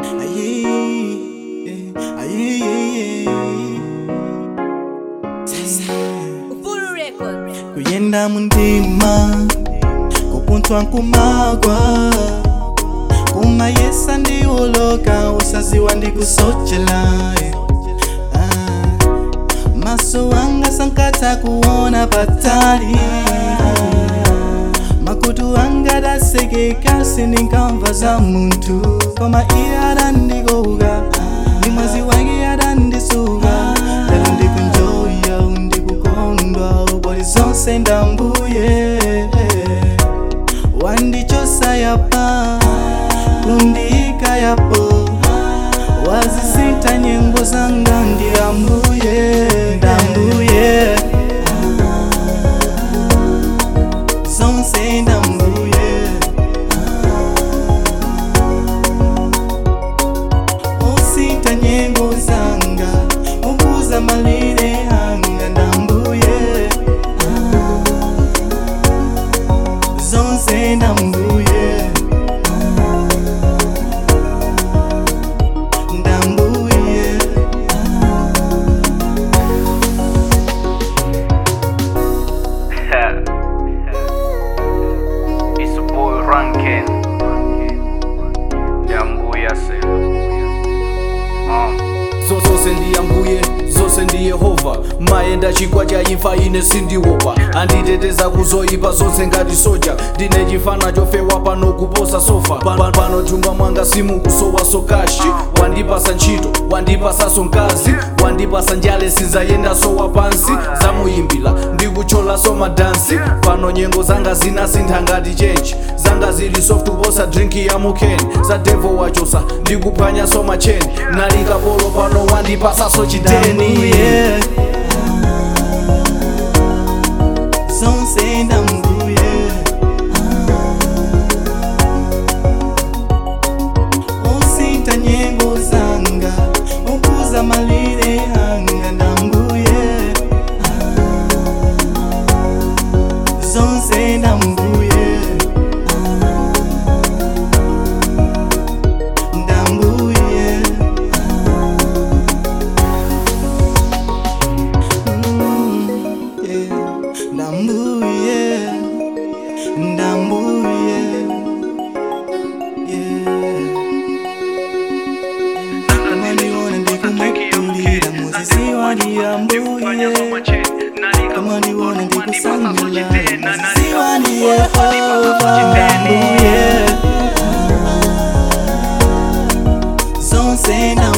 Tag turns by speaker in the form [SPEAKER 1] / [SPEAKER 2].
[SPEAKER 1] aye, aye,
[SPEAKER 2] Ufulu Records.
[SPEAKER 1] kuyenda mundima kupunthwa nkumagwa kumayesa ndiwoloka usaziwa ndikusochela eh. Ah, maso wanga sankatha kuona patali makutu wanga dasekeka sindinkamva za munthu koma iye adandikoka ndi mwazi wake adandisuka lero ndikunjoya ndikukondwa uboli zonse ndambuye wandichosa yapa kundika yapo wazisita nyengo zanga ndi ambuye ndambuye zonse ndambuye osita nyengo zanga ukuza malire hanga ndambuye zonse ndambuye ndambuye
[SPEAKER 3] It's a boy Rankin. Yambuya se. Um.
[SPEAKER 4] zose ndiyambuye zose ndi yehova mayenda chigwa cha imfa ine sindiopa anditeteza kuzoyipa zonse ngati soja ndine chifana chofewa pano kuposa sofa Pa- pano chumba mwanga simukusowa sokashi wandipasa ntchito wandipasaso mkazi wandipasa njale sinzayendaso wa pansi zamuyimbira ndikucholaso madansi pano nyengo zanga zinasintha ngati chenji zanga zili soft kuposa drinki ya mukeni za devo wachosa ndikuphwanyaso macheni nalikapolo pano wandipasaso chiteni
[SPEAKER 1] ndambuye zonse ndambuye osita nyengo zanga ukuza malire hanga ndambuye zonse ndambuye ndambuye ndambuye ndambuye kama niona ndikumukulira muzisiwa ndiyambuye kama niona ndikusangula muzisiwa ndiyehova ndambuye zonse ndambuye